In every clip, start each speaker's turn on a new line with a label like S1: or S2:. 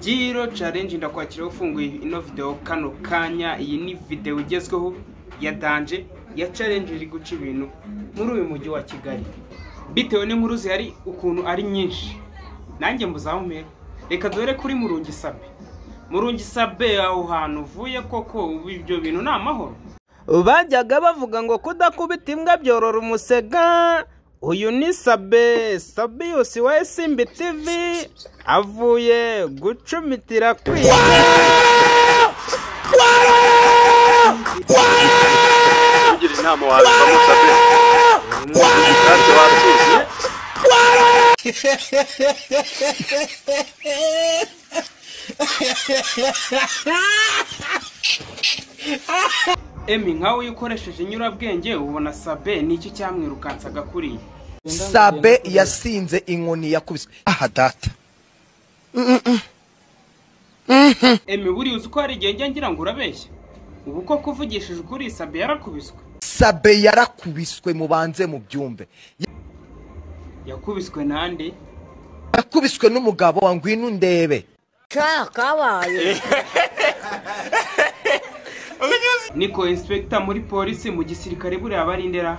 S1: Giro challenge ndakwakira ufunguye ino video kano kanya iyi ni video igezweho ya danje ya challenge iri guca ibintu muri uyu mujyi wa Kigali bitewe n'inkuru zihari ukuntu ari nyinshi nanjye mbuzamume reka dore kuri murungi sabe murungi sabe aho hantu uvuye koko ubu ibyo bintu ni amahoro bajyaga bavuga ngo kudakubita imbwa byorora umusega uyu ni sabe sabiyusi wa esimbi tivi avuye gucumitira kwiga
S2: kugira inama wabivamo sabe ntacyo watuzi
S1: emi nkawe iyo ukoresheje inyurabwenge ubona sabe n'iki cyamwirukansaga kuriya
S3: sabe yasinze inkoni yakubiswe aha data
S1: emi buriya uzi ko hari igihe njya ngira ngo urabeshya ubu ko kuvugishije ukuri sabe yarakubiswe
S3: sabe yarakubiswe mubanze mu byumve
S1: yakubiswe nande
S3: yakubiswe n'umugabo wa ngwino undebe
S1: niko inspekita muri polisi mu gisirikare buriya aba ari indera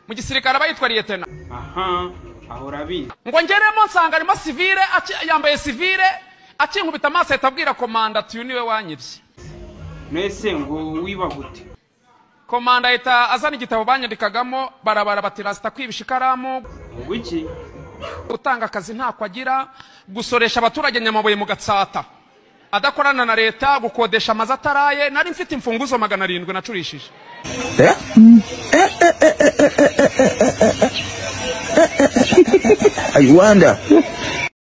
S4: mu gisirikare aba yitwa liyetena
S1: aha ahora abizi
S4: ngo ngeremo nsanga arimo sivire aci- yambaye sivire akinkubita amaso ahita abwira komanda ati uyu niwe wanyibye
S1: mwese ngo wiba gute
S4: komanda ahita azana igitabo banyandikagamo barabara bati rasita kwibisha ikaramu
S1: ngo iki
S4: gutanga akazi ntako agira gusoresha abaturage nyamabuye mu gatsata adakorana na leta gukodesha amazu ataraye nari mfite imfunguzo magana arindwi nacurishije
S3: i wonder